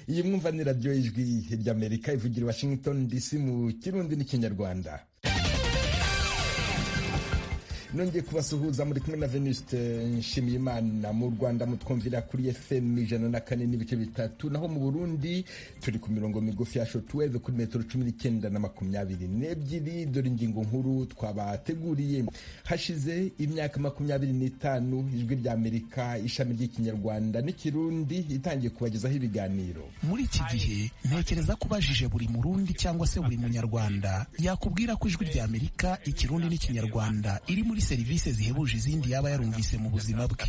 iyi mwumva ni radiyo ijwi ry'amerika ivugira i washington dc mu kirundi n'ikinyarwanda nongeye kubasuhuza muri kumwe na venuste nshimiyimana mu rwanda mutwumvira kuri fm ijana na kane n'ibice bitatu naho mu burundi turi ku mirongo migufi ya shotweve kuri metero cumi n'icyenda na makumyabiri n'ebyiri dore ingingo nkuru twabateguriye hashize imyaka makumyabiri n'itanu ijwi rya amerika ishami ry'ikinyarwanda n'ikirundi itangiye kubagezaho ibiganiro muri iki gihe ntekereza ko ubajije buri murundi cyangwa se buri munyarwanda yakubwira ko ijwi rya amerika ikirundi n'ikinyarwanda iri muri serivisi zihebuje izindi yaba yarumvise mu buzima bwe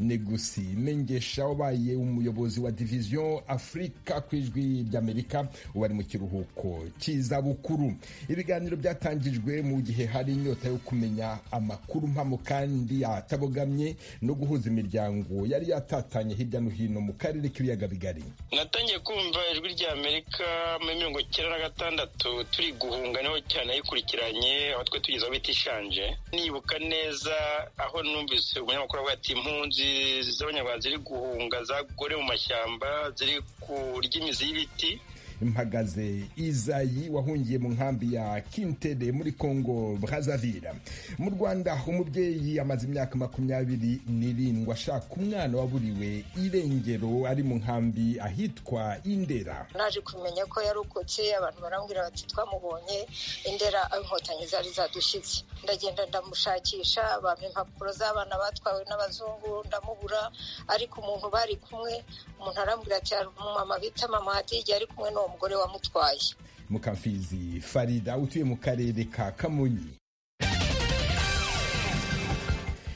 ni gusi mengesha wabaye umuyobozi wa diviziyo afurika ku ijwi ry'amerika ubu ari mu kiruhuko cy'izabukuru ibiganiro byatangijwe mu gihe hari inyota yo kumenya amakuru mpamo kandi atabogamye no guhuza imiryango yari yatatanye hirya no hino mu karere k'ibiyaga bigari natangiye kumva ijwi ry'amerika muri mirongo icyenda na gatandatu turi guhunga niho cyane ayikurikiranye aho twe tugeze aho bita ishanje nibuka neza aho numvise umunyamakuru avuga ati impunzi z'abanyarwanda ziri guhunga zagore mu mashyamba ziri kurya imizi y'ibiti mpagaze izayi wahungiye mu nkambi ya kintere muri congo brazavira mu rwanda umubyeyi amaze imyaka makumyabiri n'irindwi ashaka umwana waburiwe irengero ari mu nkambi ahitwa indera naje kumenya ko yarokotse abantu barambwira bati twamubonye indera inkotanyi zari zadushyitse ndagenda ndamushakisha abantu impapuro z'abana batwawe n'abazungu ndamubura ariko umuntu bari kumwe umuntu arambwira ati hari umumama bita mama hadijya ari kumwe n'uwo mugore wamutwaye mukamfizi farida utuye mu karere ka kamonyi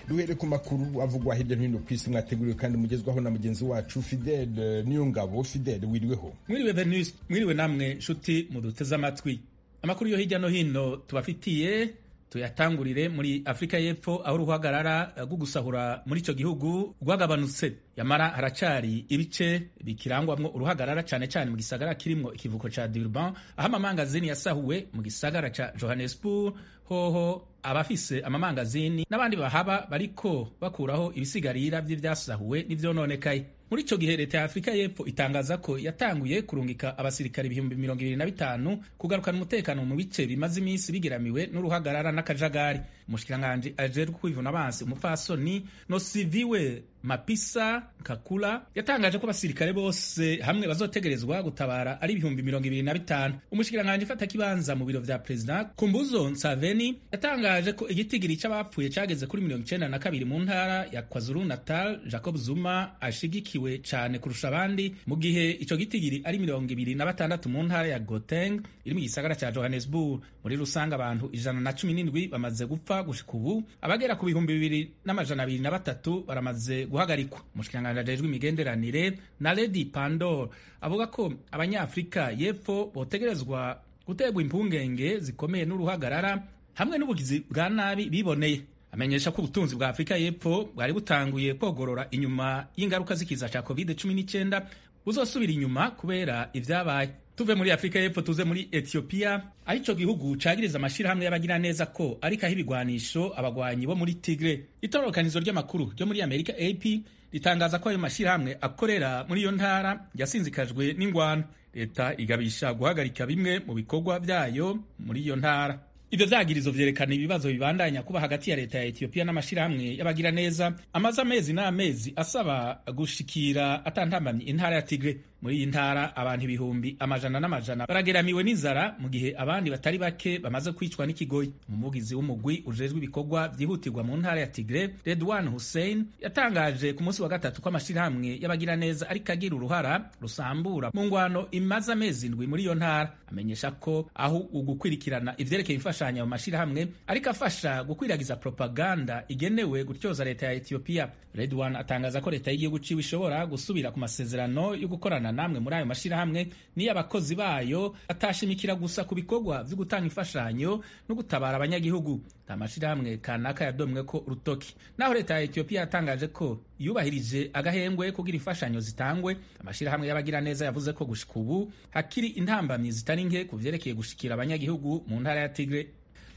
duhere ku makuru avugwa hirya no hino ku isi mwateguriwe kandi mugezwaho na mugenzi wacu fidele niyongabo fidele wiriweho mwiriwe venus mwiriwe namwe nshuti muduteze amatwi amakuru yo hirya no hino tubafitiye tuyatangurire muri afurika y'epfo aho uruhagarara rwo gusahura muri icyo gihugu rwagabanutse yamara haracari ibice bikirangwamwo uruhagarara cyane cyane mu gisagara kirimwo ikivuko ca Durban aho amamangazini yasahuwe mu gisagara ca Johannesburg hoho abafise amamangazini n'abandi bahaba bariko bakuraho ibisigarira vy'ivyasahuwe n'ivyononekaye muri ico gihe leta ya afurika y'epfo itangaza ko yatanguye kurungika abasirikare ibihumbi mirongo ibiri na bitanu kugarukana umutekano mu bice bimaze iminsi bigeramiwe n'uruhagarara n'akajagari umushikiranganji ajejwe kwivuna abansi umupfasoni nosiviwe mapisa kakula yatangaje ko abasirikare bose hamwe bazotegerezwa gutabara ari ibihumbi mirongo ibiri na bitanu umushikiranganji ifata kibanza mu biro vya perezida kumbuzo nsaveni yatangaje ko igitigiri c'abapfuye cageze kuri mirongo icenda na kabiri mu ntara ya kwazuru natal jacob zuma ashigikiwe cane kurusha abandi mu gihe ico gitigiri ari mirongo ibiri na batandatu mu ntara ya goteng iri mu gisagara ca johannesburg muri rusange abantu ijana na cumi n'indwi bamaze gupfa gushika ubu abagera ku bihumbi bibiri n'amajana abiri na batatu baramaze guhagarikwa umushikiranganji ajejwe imigenderanire na lady pandor avuga ko abanyafurika y'epfo botegerezwa gutegwa impungenge zikomeye n'uruhagarara hamwe n'ubugizi bwa nabi biboneye amenyesha ko ubutunzi bwa afurika y'epfo bwari butanguye kogorora inyuma y'ingaruka z'ikiza cya covid cumi n'icyenda buzosubira inyuma kubera ibyabaye tuve muri afurika y'epfo tuze muri etiyopiya aho icyo gihugu cagiriza amashyirahamwe y'abagira neza ko arikaho ibigwanisho abagwanyi bo muri tigre itororokanizo ry'amakuru ryo muri amerika ap ritangaza ko ayo mashyirahamwe akorera muri iyo ntara yasinzikajwe n'ingwano leta igabisha guhagarika bimwe mu bikorwa byayo muri iyo ntara ibyo vyagirizo vyerekana ibibazo bibandanya kuba hagati ya leta ya etiyopiya n'amashirahamwe y'abagira neza amaze amezi n'amezi asaba gushikira atantambamye intara ya tigre muri iyi ntara abantu ibihumbi amajana n'amajana barageramiwe n'inzara mu gihe abandi batari bake bamaze kwicwa n'ikigoyi umuvugizi w'umugwi ujejwe ibikorwa vyihutirwa mu ntara ya tigre redwan hussein yatangaje ku munsi wa gatatu ko amashirahamwe y'abagira neza ariko agira uruhara rusambura mu ngwano imaze amezi ndwi muri iyo ntara amenyesha ko aho ugukwirikirana ivyerekeye imfasha imfashanyo mu mashirahamwe ariko afasha gukwiragiza propaganda igenewe gutyoza leta ya Ethiopia. Redwan atangaza ko leta y'igihugu ciwe ishobora gusubira ku masezerano yo gukorana namwe muri ayo mashirahamwe niyo abakozi bayo atashimikira gusa ku bikorwa vyo gutanga imfashanyo no gutabara abanyagihugu nta mashirahamwe kanaka yadomwe ko urutoki naho leta ya Ethiopia yatangaje ko yubahirije agahengwe kugira imfashanyo zitangwe amashirahamwe y'abagira neza yavuze ko gushika ubu hakiri intambamyi zitari nke ku vyerekeye gushikira abanyagihugu mu ntara ya Tigre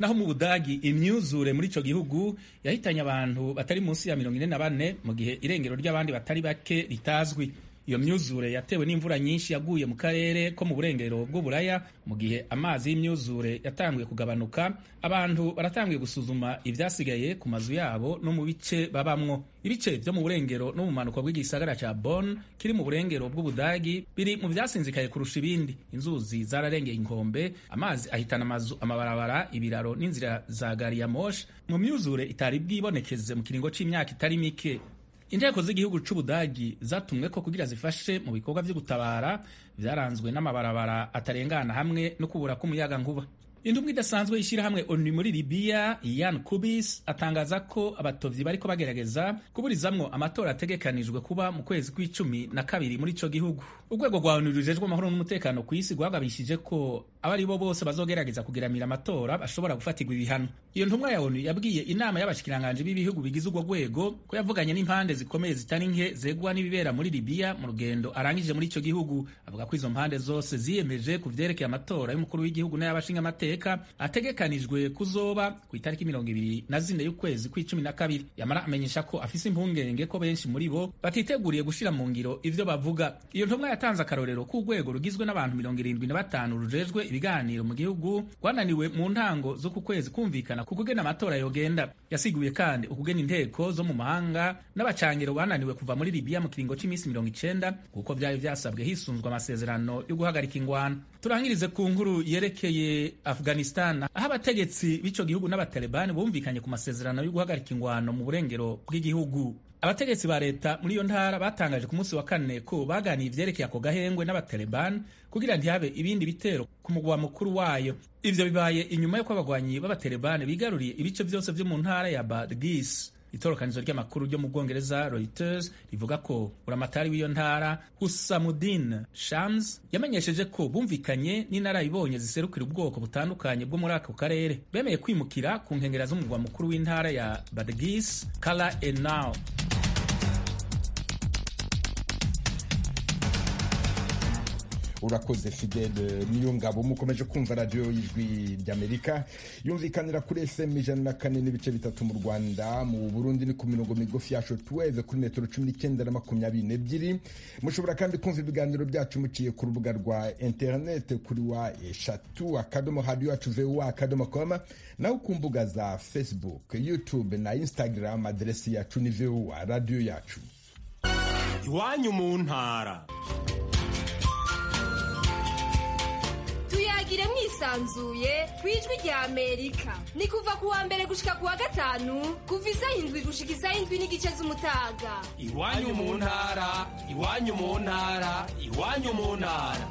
naho mu budagi imyuzure muri icyo gihugu yahitanye abantu batari munsi ya mirongo ine na bane mu gihe irengero ry'abandi batari bake ritazwi iyo myuzure yatewe n'imvura nyinshi yaguye mu karere ko mu burengero bw'uburaya mu gihe amazi y'imyuzure yatangiye kugabanuka abantu baratangiye gusuzuma ibyasigaye ku mazu yabo no mu bice babamwo ibice byo mu burengero no mu manuka bw'igisagara cya Bonn kiri mu burengero bw'ubudagi biri mu byasinzikaye kurusha ibindi inzuzi zararengeye inkombe amazi ahitana amazu amabarabara ibiraro n'inzira za gari ya moshi mu myuzure itari bwibonekeze mu kiringo cy'imyaka itari mike inteko z'igihugu cy'ubudagi zatumwe ko kugira zifashe mu bikorwa byo gutabara byaranzwe n'amabarabara atarengana hamwe no kubura k'umuyaga nkuba indumwe idasanzwe y'ishyirahamwe onu muri libiya yan kubis atangaza ko abatovyi bariko bagerageza kuburizamwo amatora ategekanijwe kuba mu kwezi kw'icumi na kabiri muri ico gihugu urwego rwa onu rujejwe amahoro n'umutekano ku isi rwagabishije ko abari bo bose bazogerageza kugeramira amatora bashobora gufatirwa ibihano iyo ntumwa ya onu yabwiye inama y'abashikiranganji b'ibihugu bigize urwo rwego ko yavuganye n'impande zikomeye zitari nke zegwa n'ibibera muri libiya mu rugendo arangije muri ico gihugu avuga ko izo mpande zose ziyemeje ku vyerekeye amatora y'umukuru w'igihugu n'ay'abashingamateka mateka ategekanijwe kuzoba ku itariki mirongo ibiri na zine y'ukwezi kw'icumi na kabiri yamara amenyesha ko afise impungenge ko benshi muri bo batiteguriye gushira mu ngiro ivyo bavuga iyo ntumwa yatanze akarorero k'urwego rugizwe n'abantu mirongo irindwi na batanu rujejwe ibiganiro mu gihugu rwananiwe mu ntango zo ku kwezi kumvikana ku kugena amatora yogenda yasiguye kandi ukugena inteko zo mu mahanga n'abacangiro bananiwe kuva muri libiya mu kiringo cy'iminsi mirongo icenda kuko vyari vyasabwe hisunzwe amasezerano yo guhagarika ingwano turangirize ku nkuru yerekeye afghanistan aho abategetsi b'ico gihugu n'abatalibani bumvikanye ku masezerano yo guhagarika ingwano mu burengero bw'igihugu abategetsi ba leta muri iyo ntara batangaje ku munsi wa kane ko baganiye ivyerekeye ako gahengwe n'abatalibani kugira ntihabe ibindi bitero ku mugwa mukuru wayo ivyo bibaye inyuma y'uko abagwanyi b'abatalibani bigaruriye ibice byose vyo mu ntara ya badgis itorokanizo ry'amakuru ryo mu bwongereza reuters rivuga ko buramatari w'iyo ntara husamudin shams yamenyesheje ko bumvikanye n'inararibonye ziserukira ubwoko butandukanye bwo muri ako karere bemeye kwimukira ku nkengera z'umurwa mukuru w'intara ya badgis kala enao urakoze fidele niyongabo mukomeje kumva radiyo y'ijwi ry'amerika yumvikanira kuri fm ijana na kane n'ibice bitatu mu rwanda mu burundi ni ku mirongo migufi ya shotweve kuri metero cumi n'icyenda na makumyabiri n'ebyiri mushobora kandi kumva ibiganiro byacu muciye ku rubuga rwa interinete kuri wa eshatu akadomo hadiyo yacu vuwa akadomo koma naho ku mbuga za facebook youtube na instagram aderesi yacu ni vuwa radiyo yacu iwanyu mu ntara tuyagire mwisanzuye ku ijwi rya amerika ni kuva ku wa mbere gushika ku wa gatanu kuva izayindwi gushika izayindwi n'igice z'umutaga iwanyu mu ntara iwanyu mu ntara iwanyu mu ntara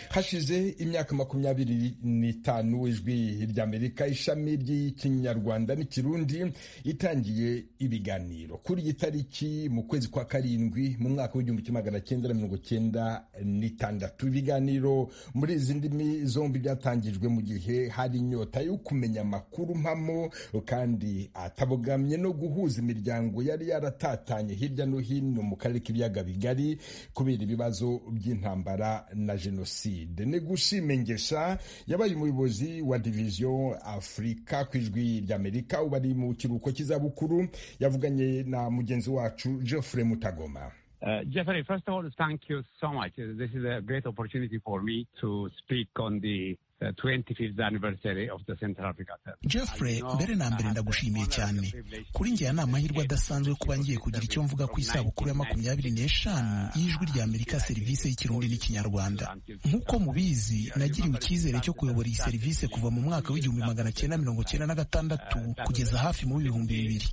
hashize imyaka makumyabiri n'itanu ijwi ry'amerika ishami ry'ikinyarwanda n'ikirundi itangiye ibiganiro kuri iyi tariki mu kwezi kwa karindwi mu mwaka w'igihumbi kimwe magana cyenda na mirongo cyenda n'itandatu ibiganiro muri izi ndimi zombi byatangijwe mu gihe hari inyota yo kumenya amakuru mpamo kandi atabogamye no guhuza imiryango yari yaratatanye hirya no hino mu karere k'ibiyaga bigari kubera ibibazo by'intambara na jenoside gushime ngesha yabaye umuyobozi wa diviziyo afurika ku ijwi ry'amerika ubu ari mu kiruhuko cy'izabukuru yavuganye na mugenzi wacu geoffrey mutagoma Uh, Jeffrey, first of all, thank you so much. This is a great opportunity for me to speak on the jeffrey mbere na mbere ndagushimiye cyane kuri njye ni amahirwe adasanzwe kuba ngiye kugira icyo mvuga ku isabukuru ya makumyabiri n'eshanu y'ijwi rya amerika serivisi y'ikirundi n'ikinyarwanda nk'uko mubizi nagiriwe icyizere cyo kuyobora iyi serivisi kuva mu mwaka w'igihumbi magana cyenda mirongo cyenda na gatandatu kugeza hafi mu bihumbi bibiri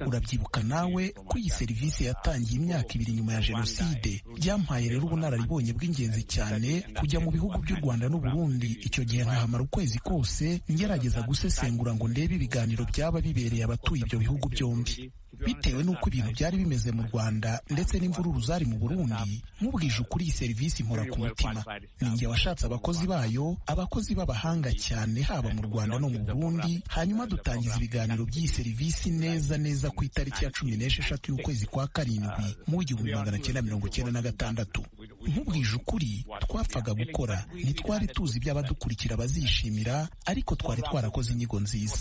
urabyibuka nawe ko iyi serivisi yatangiye imyaka ibiri nyuma ya jenoside byampaye rero ubunararibonye bw'ingenzi cyane kujya mu bihugu by'u rwanda n'uburundi icyo gihe nkahamara ukwezi kose ngerageza gusesengura ngo ndebe ibiganiro byaba bibereye abatuye ibyo bihugu byombi bitewe n'uko ibintu byari bimeze mu rwanda ndetse n'imvururu zari mu burundi mubwije ukuri iyi serivisi nkora ku mutima ni njye washatse abakozi bayo abakozi b'abahanga cyane haba mu rwanda no mu burundi hanyuma dutangiza ibiganiro by'iyi serivisi neza neza ku itariki ya cumi n'esheshatu y'ukwezi kwa karindwi mu w'igihumbi magana cyenda mirongo cyenda na gatandatu nkubwije ukuri twapfaga gukora ntitwari tuzi iby'abadukurikira bazishimira ariko twari twarakoze inyigo nziza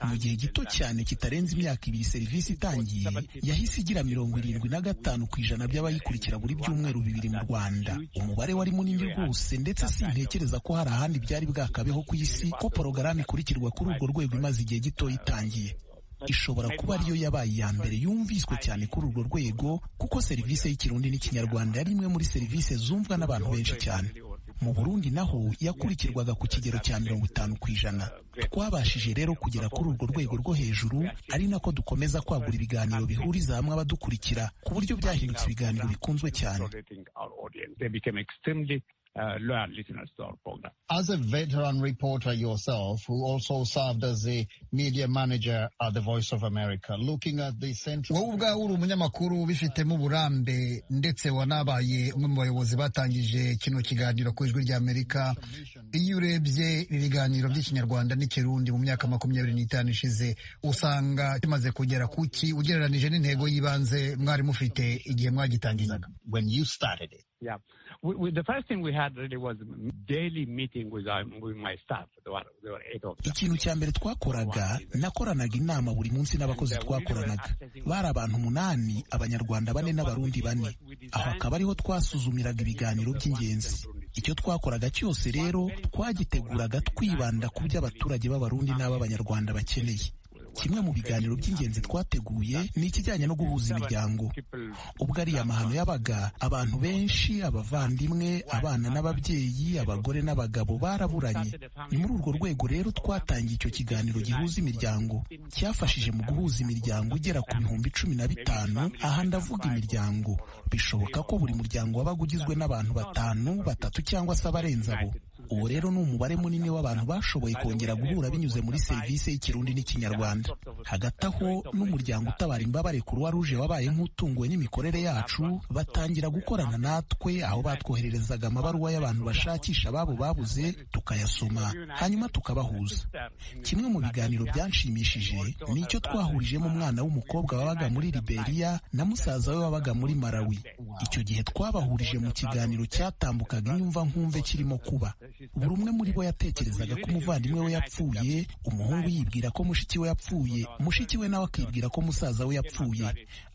mu gihe gito cyane kitarenze imyaka ibiri serivisi itangiye yahise igira mirongo irindwi na gatanu ku ijana by'abayikurikira buri byumweru bibiri mu rwanda umubare wari munini rwose ndetse sintekereza ko hari ahandi byari bwakabeho ku isi ko porogaramu ikurikirwa kuri urwo rwego imaze igihe gito itangiye ishobora kuba ariyo yabaye iya mbere yumviswe cyane kuri urwo rwego kuko serivisi y'ikirundi n'ikinyarwanda yari imwe muri serivisi zumvwa n'abantu benshi cyane mu burundi naho yakurikirwaga ku kigero cya mirongo itanu ku ijana twabashije rero kugera kuri urwo rwego rwo hejuru ari nako dukomeza kwagura ibiganiro bihuriza hamwe abadukurikira ku buryo byahindutse ibiganiro bikunzwe cyane Uh, loyal listeners to our program. As a veteran reporter yourself, who also served as the media manager at the Voice of America, looking at the central... wowe ubwawe uri umunyamakuru ubifitemo uburambe ndetse wanabaye umwe mu bayobozi batangije kino kiganiro ku ijwi ry'amerika iyo urebye ibiganiro by'ikinyarwanda n'ikirundi mu myaka makumyabiri n'itanu ishize usanga kimaze kugera ku ki ugereranije n'intego y'ibanze mwari mufite igihe mwagitangizaga when you started it Yeah. We, we, the first thing we had really was daily meeting with, our, with my staff. There were, there were eight of them. ikintu cya mbere twakoraga nakoranaga inama buri munsi n'abakozi twakoranaga bari abantu umunani abanyarwanda bane n'abarundi bane aho akaba ariho twasuzumiraga ibiganiro by'ingenzi icyo twakoraga cyose rero twagiteguraga twibanda ku byo abaturage b'abarundi n'ab'abanyarwanda bakeneye kimwe mu biganiro by'ingenzi twateguye ni ikijyanye no guhuza imiryango ubwo ari amahano yabaga abantu benshi abavandimwe abana n'ababyeyi abagore n'abagabo baraburanye ni muri urwo rwego rero twatangiye icyo kiganiro gihuza imiryango cyafashije mu guhuza imiryango igera ku bihumbi cumi na bitanu aha ndavuga imiryango bishoboka ko buri muryango wabaga ugizwe n'abantu batanu batatu cyangwa se abarenze abo uwo rero ni umubare munini w'abantu bashoboye kongera guhura binyuze muri serivisi y'ikirundi n'ikinyarwanda hagati aho n'umuryango utabara imbabare kuruwa ruje wabaye nk'utunguwe n'imikorere yacu batangira gukorana natwe aho batwohererezaga amabaruwa y'abantu bashakisha ababo babuze tukayasoma hanyuma tukabahuza kimwe mu biganiro byanshimishije ni icyo twahurijemo umwana w'umukobwa wabaga muri liberiya na musaza we wabaga muri marawi icyo gihe twabahurije mu kiganiro cyatambukaga inyumva nkumve kirimo kuba buri umwe muri bo yatekerezaga ko umuvandimwe we yapfuye umuhungu yibwira ko mushiki we yapfuye mushiki we nawe akibwira ko musaza we yapfuye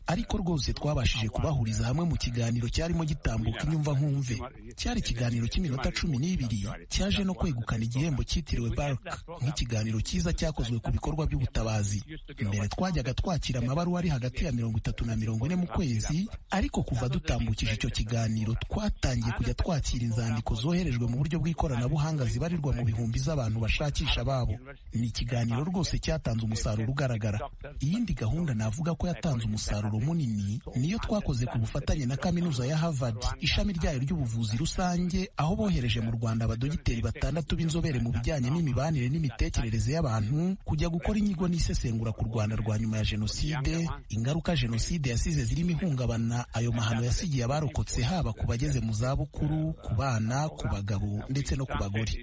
ariko rwose twabashije kubahuriza hamwe mu kiganiro cyarimo gitambuka inyumva nkumve cyari ikiganiro cy'iminota cumi n'ibiri cyaje no kwegukana igihembo cyitiriwe bark nk'ikiganiro cyiza cyakozwe ku bikorwa by'ubutabazi mbere twajyaga twakira amabaruwa ari hagati ya mirongo itatu na mirongo ine mu kwezi ariko kuva dutambukije icyo kiganiro twatangiye kujya twakira inzandiko zoherejwe mu buryo bw'ikoranabuhanga zibarirwa mu bihumbi z'abantu bashakisha ababo ni ikiganiro rwose cyatanze umusaruro ugaragara iyindi gahunda navuga ko yatanze umusaruro munini niyo twakoze ku bufatanye na kaminuza ya Harvard ishami ryayo ry'ubuvuzi rusange aho bohereje mu Rwanda abadogiteri batandatu b'inzobere mu bijyanye n'imibanire n'imitekerereze y'abantu kujya gukora inyigo n'isesengura ku Rwanda rwa nyuma ya jenoside ingaruka jenoside yasize zirimo ihungabana ayo mahano yasigiye abarokotse haba ku bageze mu zabukuru ku bana ku bagabo ndetse no ku bagore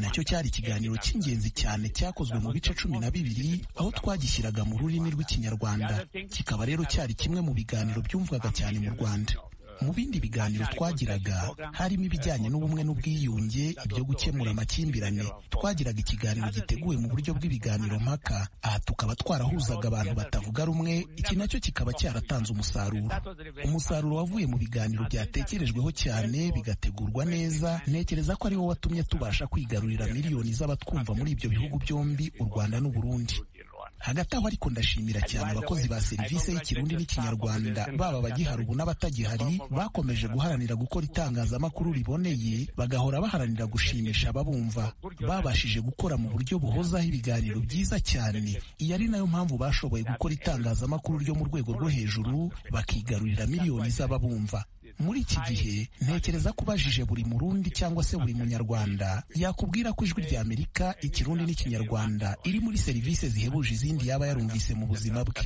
nacyo cyari ikiganiro cy'ingenzi cyane cyakozwe mu bice cumi na bibiri aho twagishyiraga mu rurimi rw'ikinyarwanda kikaba rero cyari kimwe mu biganiro byumvwaga cyane mu rwanda mu bindi biganiro twagiraga harimo ibijyanye n'ubumwe n'ubwiyunge ibyo gukemura amakimbirane twagiraga ikiganiro giteguwe mu buryo bw'ibiganiro mpaka aha tukaba twarahuzaga abantu batavuga rumwe iki nacyo kikaba cyaratanze umusaruro umusaruro wavuye mu biganiro byatekerejweho cyane bigategurwa neza ntekereza ko ariwo watumye tubasha kwigarurira miliyoni z'abatwumva muri ibyo bihugu byombi u rwanda n'u burundi hagati aho ariko ndashimira cyane abakozi ba serivisi y'ikirundi n'ikinyarwanda baba abagihari ubu n'abatagihari bakomeje guharanira gukora itangazamakuru riboneye bagahora baharanira gushimisha ababumva babashije gukora mu buryo buhozaho ibiganiro byiza cyane iyi ari nayo mpamvu bashoboye gukora itangazamakuru ryo mu rwego rwo hejuru bakigarurira miliyoni z'ababumva muri iki gihe ntekereza ko ubajije buri murundi cyangwa se buri munyarwanda yakubwira ko ijwi rya amerika ikirundi n'ikinyarwanda iri muri serivisi zihebuje izindi yaba yarumvise mu buzima bwe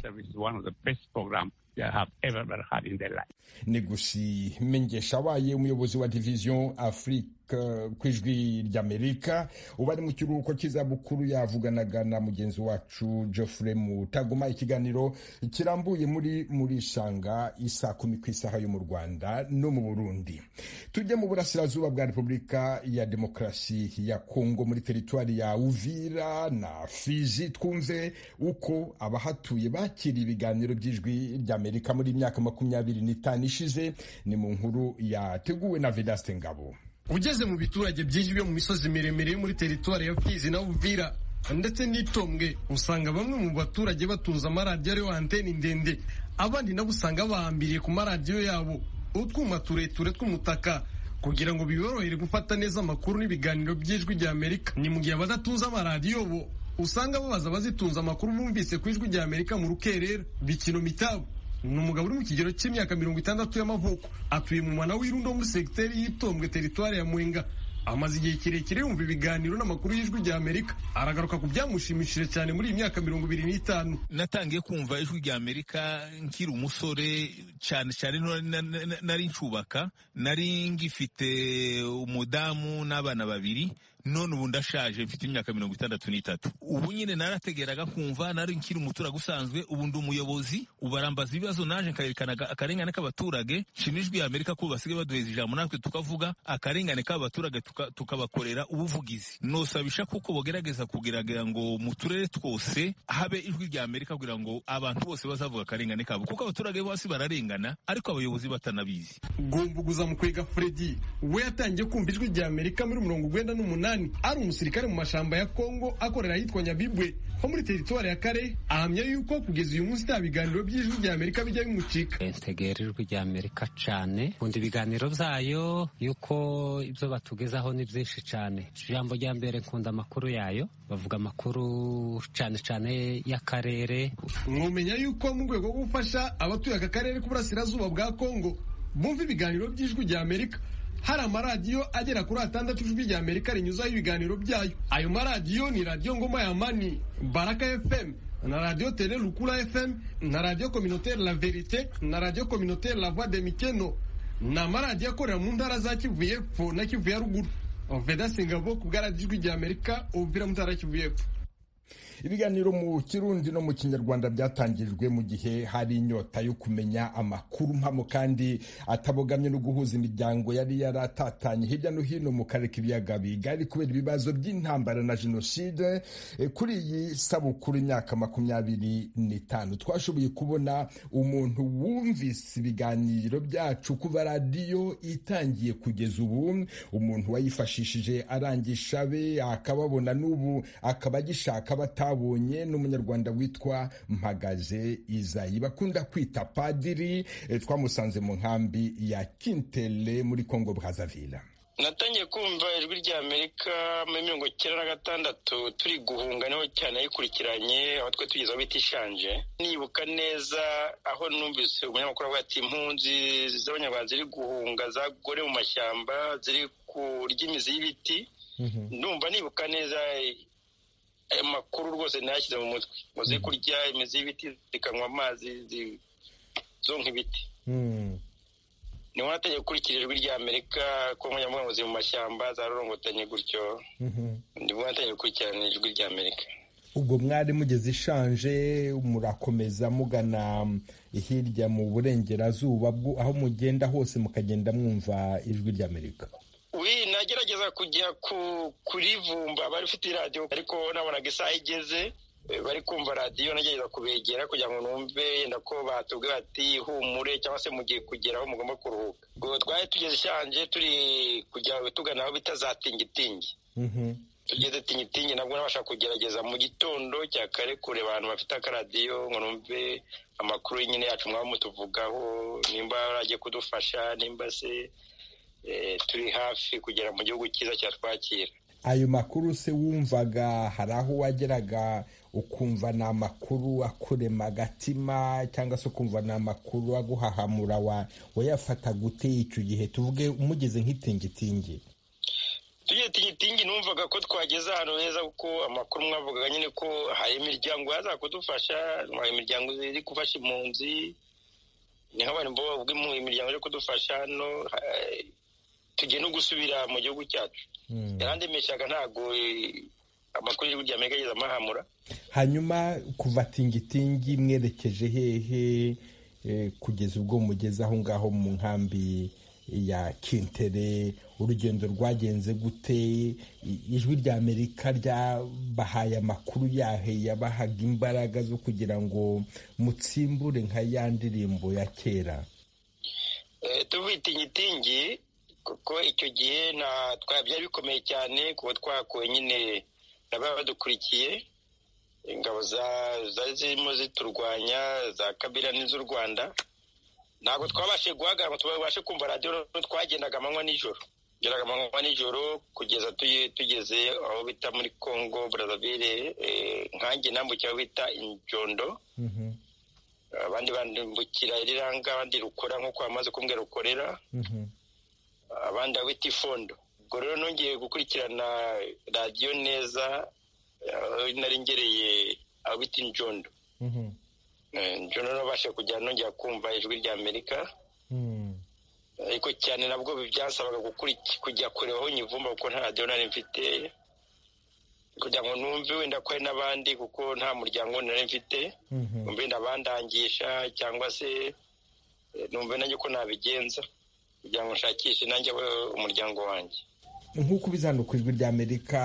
negusi mengesha waye umuyobozi wa division afrika ku ijwi ry'amerika uba ari mu kiruhuko cy'izabukuru yavuganaga na mugenzi wacu geoffrey mutaguma ikiganiro kirambuye muri muri shanga isa kumi ku isaha yo mu rwanda no mu burundi tujye mu burasirazuba bwa repubulika ya demokarasi ya kongo muri teritwari ya uvira na fizi twumve uko abahatuye bakira ibiganiro by'ijwi ry'amerika amerika muri myaka makumyabiri n'itanu ishize ni mu nkuru yateguwe na vedaste ngabo ugeze mu biturage byinshi byo mu misozi miremire yo muri teritwari ya fizi na uvira ndetse n'itombwe usanga bamwe mu baturage batunze amaradiyo ariyo anteni ndende abandi nabo usanga bahambiriye ku maradiyo yabo utwuma tureture tw'umutaka kugira ngo biborohere gufata neza amakuru n'ibiganiro by'ijwi rya amerika ni mu gihe abadatunze amaradiyo bo usanga babaza abazitunze amakuru bumvise ku ijwi rya amerika mu rukerera bikino mitabo ni umugabo uri mu kigero cy'imyaka mirongo itandatu y'amavuko atuye mu mwana w'irundo muri segiteri y'itombwe teritwari ya mwenga amaze igihe kirekire yumva ibiganiro n'amakuru y'ijwi rya amerika aragaruka ku byamushimishije cyane muri iyi myaka mirongo ibiri n'itanu natangiye kumva ijwi rya amerika nkiri umusore cyane cyane nari ncubaka nari ngifite umudamu n'abana babiri none ubu ndashaje mfite imyaka mirongo itandatu n'itatu ubu nyine narategeraga kumva nari nkiri umuturage usanzwe ubu ndi umuyobozi ubarambaza ibibazo naje nkayerekana akarengane k'abaturage nshima ijwi ya amerika ko basigaye baduheza ijambo natwe tukavuga akarengane k'abaturage tukabakorera ubuvugizi nosabisha kuko bugerageza kugira ngo mu turere twose habe ijwi rya amerika kugira ngo abantu bose bazavuga akarengane kabo kuko abaturage bose bararengana ariko abayobozi batanabizi gumbuguza mu kwiga fredi we yatangiye kumva ijwi rya amerika muri mirongo urwenda n'umunani ari umusirikare mu mashamba ya Kongo akorera ahitwa Nyabibwe ho muri teritwari ya Kare ahamya yuko kugeza uyu munsi nta biganiro by'ijwi rya Amerika bijya bimucika ntegera ijwi rya Amerika cyane nkunda ibiganiro byayo yuko ibyo batugezaho ni byinshi cyane ijambo rya mbere nkunda amakuru yayo bavuga amakuru cyane cyane y'akarere mwumenya yuko mu rwego rwo gufasha abatuye aka karere k'uburasirazuba bwa Kongo bumva ibiganiro by'ijwi rya Amerika hari amaradiyo agera kuri atandatu ijwi rya amerika rinyuzaho ibiganiro byayo ayo maradiyo ni radiyo ngoma ya mani baraka fm na radiyo tele rukura fm na radiyo communautaire la verite na radiyo communautaire la voix de mikeno ni amaradiyo akorera mu ntara za kivu y'epfo na kivu ya ruguru veda singabo ku bwaradiyo ijwi rya amerika ubuvira mu ntara ya kivu y'epfo ibiganiro mu kirundi no mu kinyarwanda byatangirijwe mu gihe hari inyota yo kumenya amakuru mpamo kandi atabogamye no guhuza imiryango yari yaratatanye hirya no hino mu karere k'ibiyaga bigari kubera ibibazo by'intambara na jenoside kuri iyi sabukuru imyaka makumyabiri n'itanu twashoboye kubona umuntu wumvise ibiganiro byacu kuva radiyo itangiye kugeza ubu umuntu wayifashishije arangisha be akababona n'ubu akaba agishaka batabonye n'umunyarwanda witwa mpagaze izayi bakunda kwita padiri twamusanze mu nkambi ya kintele muri kongo brazaville natangiye kumva ijwi rya amerika muri mirongo icyenda na gatandatu turi guhunga niho cyane yikurikiranye aho twe tugeze aho bita ishanje nibuka neza aho numvise umunyamakuru avuga ati impunzi z'abanyarwanda ziri guhunga zagore mu mashyamba ziri kurya imizi y'ibiti numva nibuka neza ayo makuru rwose ntayashyize mu mutwe ngo ze kurya imizi y'ibiti zikanywa amazi zonka ibiti niho natangiye gukurikira ijwi rya amerika ko nkoranyambaga ziri mu mashyamba zarorongotanye gutyo nibwo natangiye gukurikirana ijwi rya amerika ubwo mwari mugeze ishanje murakomeza mugana hirya mu burengerazuba aho mugenda hose mukagenda mwumva ijwi rya amerika wi nagerageza kujya kurivumba bari ufite radiyo ariko nabonaga isaha igeze bari kumva radiyo nagerageza kubegera kugira ngo numve yenda ko batubwira bati humure cyangwa se mugiye kugera aho mugomba kuruhuka ubwo twari tugeze ishanje turi kujya tugana aho bita za tingitingi tugeze tingitingi nabwo nabasha kugerageza mu gitondo cya kare kure abantu bafite akaradiyo ngo numve amakuru nyine yacu mwaba mutuvugaho nimba baragiye kudufasha nimba se turi hafi kugera mu gihugu cyiza cyatwakira ayo makuru se wumvaga hari aho wageraga ukumva ni amakuru akurema agatima cyangwa se ukumva ni amakuru aguhahamura wayafata gute icyo gihe tuvuge umugeze nk'itingitingi tugiye tingitingi numvaga ko twageze ahantu heza kuko amakuru mwavugaga nyine ko hari imiryango yaza kudufasha hari imiryango iri gufasha impunzi ni nk'abantu bavuga imiryango yo kudufasha hano tugiye no gusubira mu gihugu cyacu yarandemeshaga ntabwo amakuru y'igihugu cya amerika ageze amahamura hanyuma kuva tingitingi mwerekeje hehe kugeza ubwo mugeze aho ngaho mu nkambi ya kintere urugendo rwagenze gute ijwi rya amerika ryabahaye amakuru yahe yabahaga imbaraga zo kugira ngo mutsimbure nka ya ndirimbo ya kera tuvuye itingitingi kuko icyo gihe byari bikomeye cyane kuba twakuwe nyine n'ababa badukurikiye ingabo zari zirimo ziturwanya za kabira n'iz'u rwanda ntabwo twabashe guhagarara tubashe kumva radiyo twagendaga amanywa nijoro tugeraga amanywa nijoro kugeza tugeze aho bita muri congo brazzaville nkange nambukiye aho bita injondo abandi bambukira iriranga abandi rukora nk'uko bamaze kumbwira rukorera abandi aho bita ifondo ubwo rero nongeye gukurikirana radiyo neza nari ngereye aho bita injondo njoro nabashe kujya nongera kumva ijwi rya amerika ariko cyane nabwo byasabaga kujya kurebaho nyivumba kuko nta radiyo nari mfite kugira ngo numve wenda ko hari n'abandi kuko nta muryango nari mfite numve wenda abandangisha cyangwa se numve nanjye ko nabigenza kugira ngo nshakishe nanjye umuryango wanjye nk'uko ubizana ku ijwi rya amerika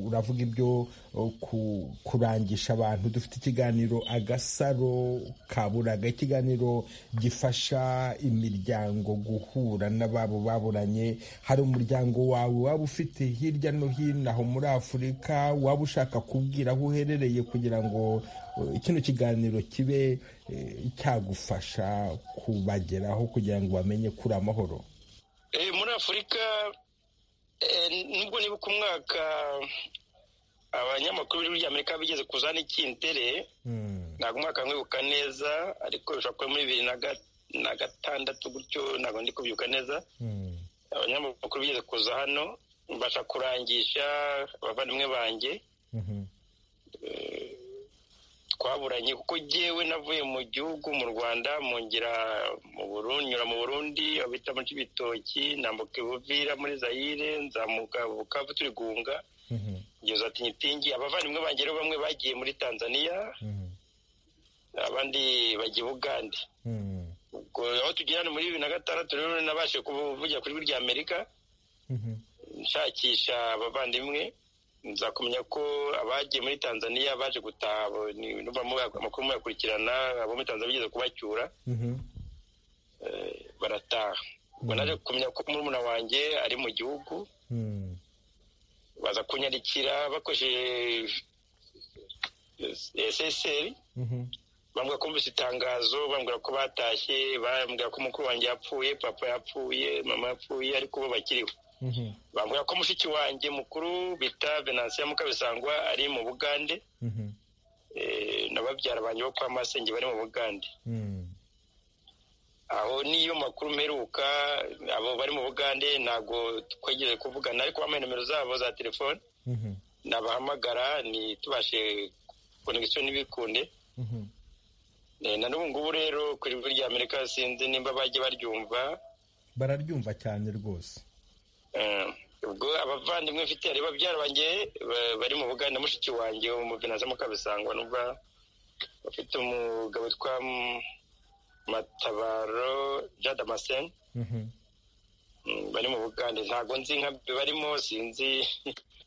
uravuga ibyo kurangisha abantu dufite ikiganiro agasaro kaburaga ikiganiro gifasha imiryango guhura n'ababo baburanye hari umuryango wawe waba ufite hirya no hino aho muri afurika waba ushaka kubwira aho uherereye kugira ngo kino kiganiro kibe cyagufasha kubageraho kugira ngo bamenye kuri amahoro muri afurika nubwo nibuka umwaka abanyamakuru b'igihugu cya amerika bigeze kuzana ikintere ntabwo umwaka mwibuka neza ariko bishobora kuba muri bibiri na gatandatu gutyo ntabwo ndi kubyuka neza abanyamakuru bigeze kuza hano mbasha kurangisha abavandimwe banjye twaburanye kuko ngewe navuye mu gihugu mu rwanda mungera mu burundi nyura mu burundi aho bita muri ibitoki nambuka ibuvira muri zayire nzamuka bukavu turi guhunga ngeza tingitingi abavandimwe banjye rero bamwe bagiye muri tanzania abandi bagiye ubugande aho tugera ni muri bibiri na gatandatu rero nabashe kuvugira kuri rya amerika nshakisha abavandimwe nza kumenya ko abagiye muri tanzania baje gutaha amakuru muyakurikirana abo muri tanzania bigeze kubacyura barataha ubwo naje kumenya ko murumuna wanjye ari mu gihugu baza kunyarikira bakoresheje eseseri bambwira ko mbese itangazo bambwira ko batashye bambwira ko umukuru wanjye yapfuye papa yapfuye mama yapfuye ariko bo bakiriho bambwira ko mushiki wanjye mukuru bita venansiyo mukabisangwa ari mu bugande na babyara banjye bo kwa masenge bari mu bugande aho niyo makuru mperuka abo bari mu bugande ntabwo twegereje kuvugana ariko bambaye nimero zabo za telefone nabahamagara ntitubashe konegisiyo ntibikunde na n'ubu ngubu rero ku ijwi rya amerika sinzi nimba bajye baryumva bararyumva cyane rwose ubwo abavandimwe mfite hari babyara banjye bari mu buganda mushiki wanjye umuvinanza mukabisangwa n'ubwa bafite umugabo witwa matabaro jada maseni bari mu bugande ntabwo nzi nka barimo sinzi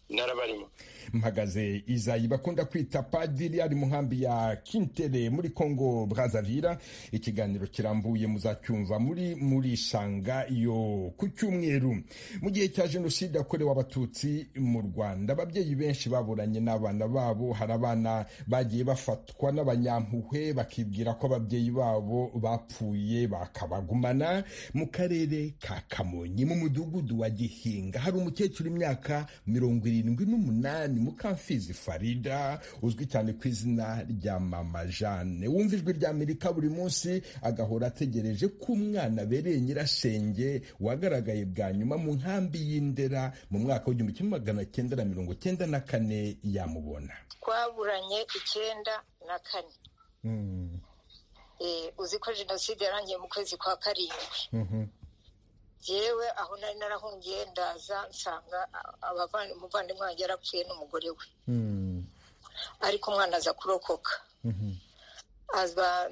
intara barimo mpagaze izayi bakunda kwita padiri ari mu nkambi ya kintere muri congo brazavira ikiganiro kirambuye muzacyumva muri muri shanga yo ku cyumweru mu gihe cya jenoside yakorewe abatutsi mu rwanda ababyeyi benshi baburanye n'abana babo hari abana bagiye bafatwa n'abanyampuhwe bakibwira ko ababyeyi babo bapfuye bakabagumana mu karere ka kamonyi mu mudugudu wa gihinga hari umukecuru imyaka mirongo irindwi irindwi n'umunani mukamfizi farida uzwi cyane ku izina rya mama jane wumva ijwi rya amerika buri munsi agahora ategereje ko umwana abereye nyirasenge wagaragaye bwa nyuma mu nkambi y'indera mu mwaka w'igihumbi kimwe magana cyenda na mirongo cyenda na kane yamubona twaburanye icyenda na kane uzi ko jenoside yarangiye mu kwezi kwa karindwi yewe aho nari narahungiye ndaza nsanga umuvandimwe wanjye yarapfuye n'umugore we ariko umwana aza kurokoka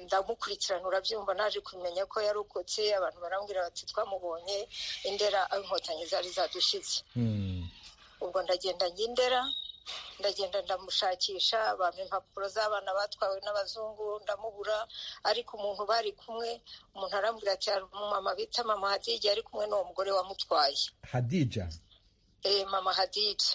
ndamukurikirana urabyumva naje kumenya ko yarokotse abantu barambwira bati twamubonye indera inkotanyi zari zadushyize ubwo ndagenda njya indera ndagenda ndamushakisha bampa impapuro z'abana batwawe n'abazungu ndamubura ariko umuntu bari kumwe umuntu arambwira ati hari umumama bita mama hadija ari kumwe n'uwo mugore wamutwaye hadija eh mama hadija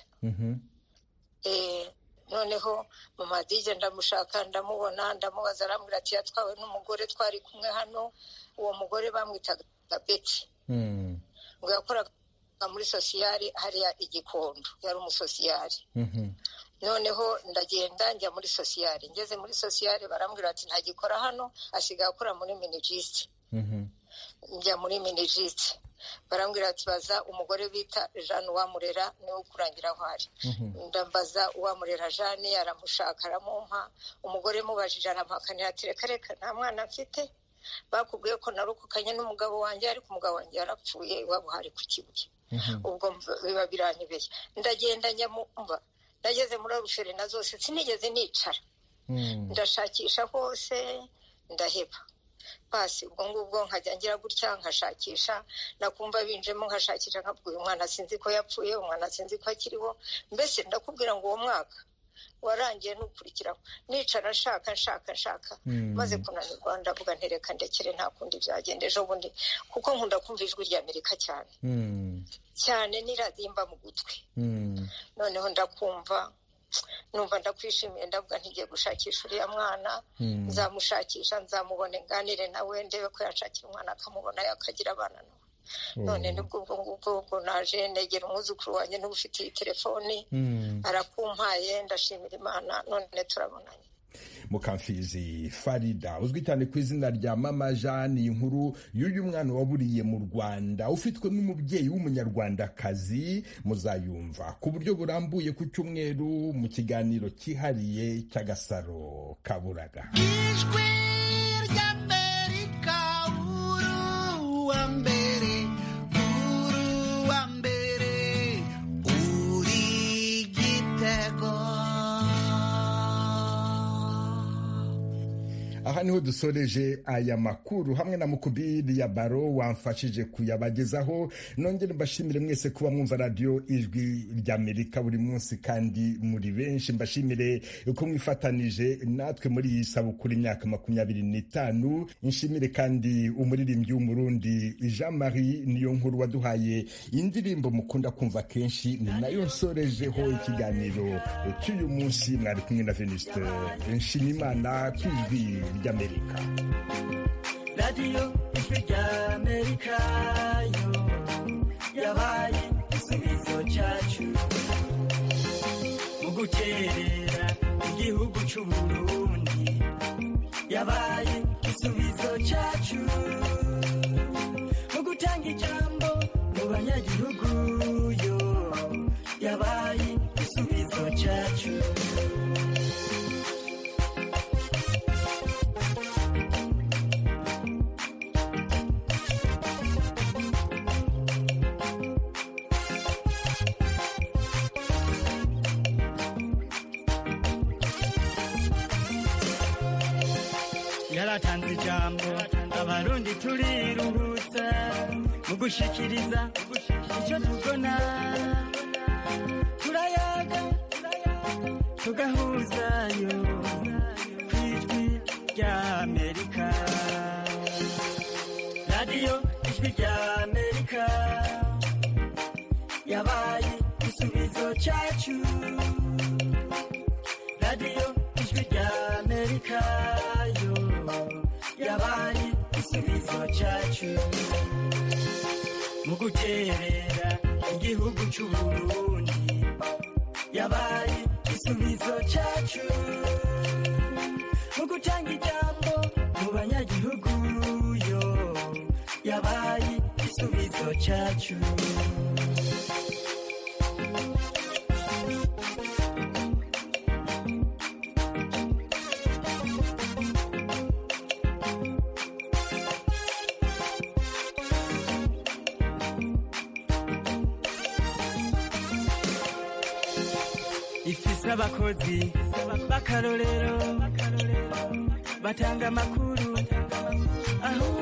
eh noneho mama hadija ndamushaka ndamubona ndamubaza arambwira ati yatwawe n'umugore twari kumwe hano uwo mugore bamwitaga beti ngo yakoraga muri sosiyari hariya igikondo yari umusosiyari noneho ndagenda njya muri sosiyari ngeze muri sosiyari barambwira bati ntagikora hano asigaye akora muri minijisite njya muri minijisite barambwira bati baza umugore bita jeanne uwamurera niwe ukurangira aho ari ndambaza uwamurera jeanne aramushaka aramumpa umugore mubajije aramuhakanira ati reka reka nta mwana mfite bakubwiye ko narokokanye n'umugabo wanjye ariko umugabo wanjye yarapfuye iwabo hari ku kibuye ubwo biba biranyobeye ndagenda njya mu mva ndageze muri rushere na zose sinigeze nicara ndashakisha hose ndaheba pasi ubwo ngubwo nkajya ngira gutya nkashakisha nakumva binjemo nkashakisha nkabwira umwana sinzi ko yapfuye umwana sinzi ko akiriho mbese ndakubwira ngo uwo mwaka warangiye n'ukurikiraho nicara nshaka nshaka nshaka maze kunanirwa ndavuga ntereka ndekere nta kundi byagenda ejo bundi kuko nkunda kumva ijwi rya amerika cyane cyane n'iradimba mu gutwi noneho ndakumva numva ndakwishimiye ndavuga ntigiye gushakisha uriya mwana nzamushakisha nzamubone nganire nawe ndebe ko yashakira umwana akamubona akagira abana nawe none nibwo ubwo ngubwo ubwo naje negera umwuzukuru wanjye niba ufite iyi telefoni arakumpaye ndashimira imana none turabonanye mukamfizi farida uzwi cyane ku izina rya mama jane inkuru y'uyu mwana waburiye mu rwanda ufitwe n'umubyeyi w'umunyarwandakazi muzayumva ku buryo burambuye ku cyumweru mu kiganiro cyihariye cy'agasaro kaburaga ijwi ry'amerika uruwa mbere uruwa mbere uri igitego aha niho dusoreje aya makuru hamwe na mukubiri ya baro wamfashije kuyabagezaho nongere mbashimire mwese kuba mwumva radiyo ijwi ry'amerika buri munsi kandi muri benshi mbashimire uko mwifatanije natwe muri iyi sabukuru imyaka makumyabiri n'itanu nshimire kandi umuririmbyi w'umurundi jean marie niyo nkuru waduhaye indirimbo mukunda kumva kenshi ni nayo nsorejeho ikiganiro cy'uyu munsi mwari kumwe na venuste nshimimana ku ijwi ry'amerika radiyo ijwi ry'amerika yo yabaye igisubizo cyacu mu gukerera igihugu cy'u burundi yabaye igisubizo cyacu mu gutanga ijambo mu banyagihugu yo yabaye igisubizo cyacu yaratanze ijambo abarundi turiruhutsa mu gushikiriza icyo tubona turayaga tugahuzayo ku ijwi rya amerika radiyo ijwi rya amerika yabaye igisubizo cyacu radiyo ijwi rya amerika yo yabaye igisubizo cyacu mu guterera igihugu cy'uburundi yabaye igisubizo cyacu mu gutanga ijambo mu banyagihugu yo yabaye igisubizo cyacu ifise abakozi b'akarorero batanga amakuru aho